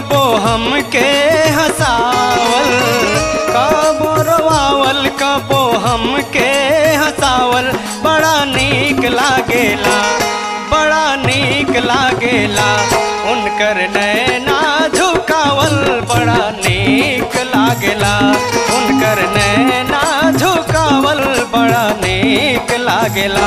कबो हमके हंसावल कबो रोवावल कबो हमके हंसावल बड़ा नीक लागेला बड़ा नीक लागेला उनकर नैना झुकावल बड़ा नीक लागेला उनकर नैना झुकावल बड़ा नीक लागेला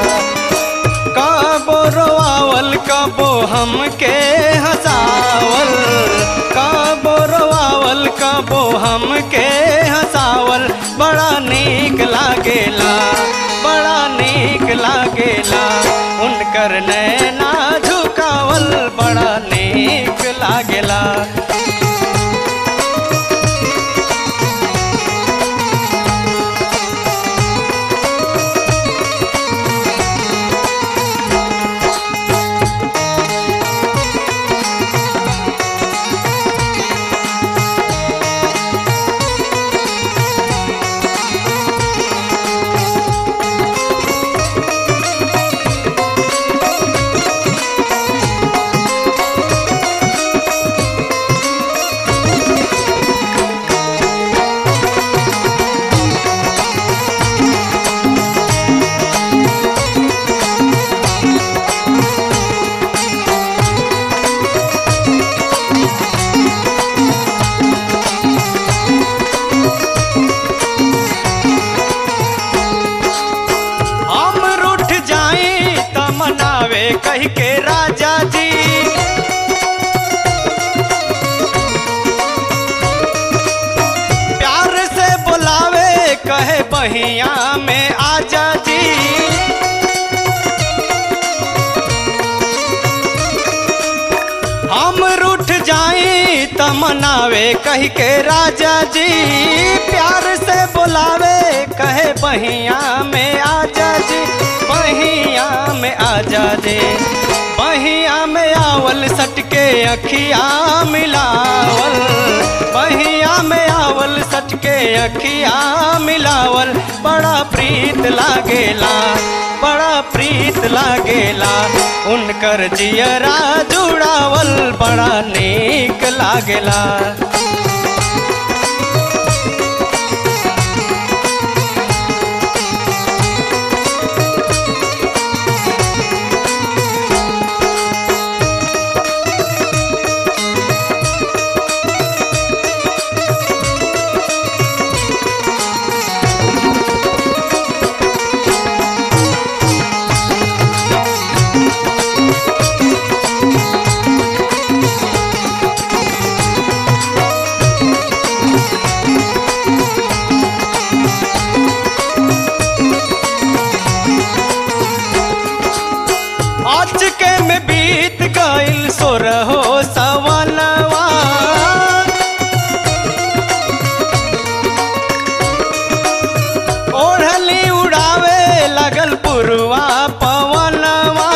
कबो रोआवल कबो हमके हंसावल कबो रोआवल कबो हमके हंसावल बड़ा नीक लागेला बड़ा नीक लागेला उनकर नैना झुकावल बड़ा नीक लागेला हम रूठ जाई त मनावे कह के राजा जी प्यार से बुलावे कहे बहिया में आजा जी हम रूठ जाई त मनावे कह के राजा जी प्यार से बुलावे कहे बहिया में आजा जी बहिया में आजा जी बहिया में आवल सटके अखिया मिलावल बहिया में आवल सटके अखिया मिलावल बड़ा प्रीत लागेला बड़ा प्रीत लागेला उनकर जियरा जुड़ावल बड़ा नीक लागेला अचके में बीत गइल सोरहो सवनवा ओढ़ली उड़ावे लगल पुरवा पवनवा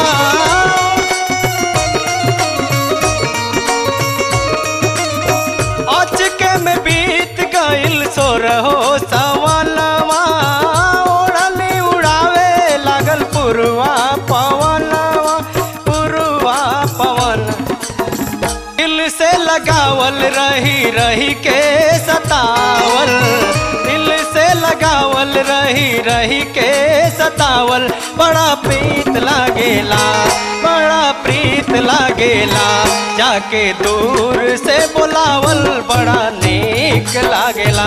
अचके में बीत गइल सोरहो सवनवा ओढ़ली उड़ावे लागल पुरवा पवनवा पुरवा पवन दिल से लगावल रही रही के सतावल दिल से लगावल रही रही के सतावल बड़ा प्रीत लागेला बड़ा प्रीत लागेला जाके दूर से बुलावल बड़ा नीक लागेला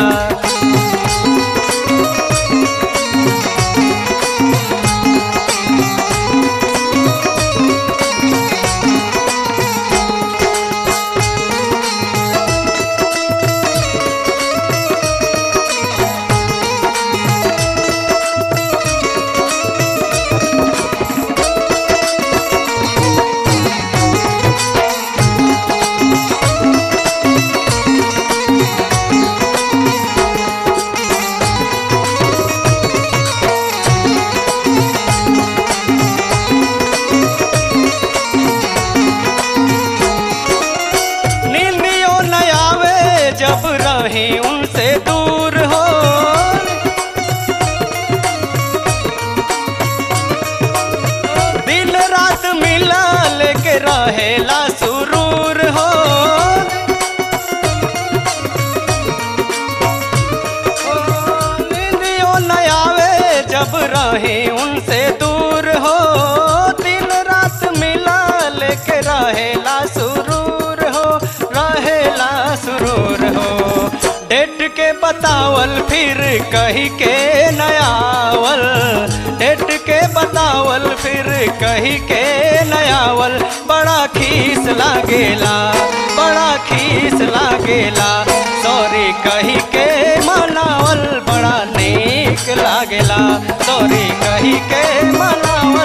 नींदियों न आवे जब रही उनसे दूर हो दिन रात मिला लेके रहेला सुरूर हो जब रहे उनसे दूर हो दिन रात मिला लेके रहेला सुरूर हो रहेला सुरूर हो डेट के बतावल फिर कही के नयावल डेट के बतावल फिर कही के नयावल बड़ा खीस लागेला बड़ा खीस लागेला सॉरी कही के मनावल बड़ा नेक लागेला सॉरी कही के मनावल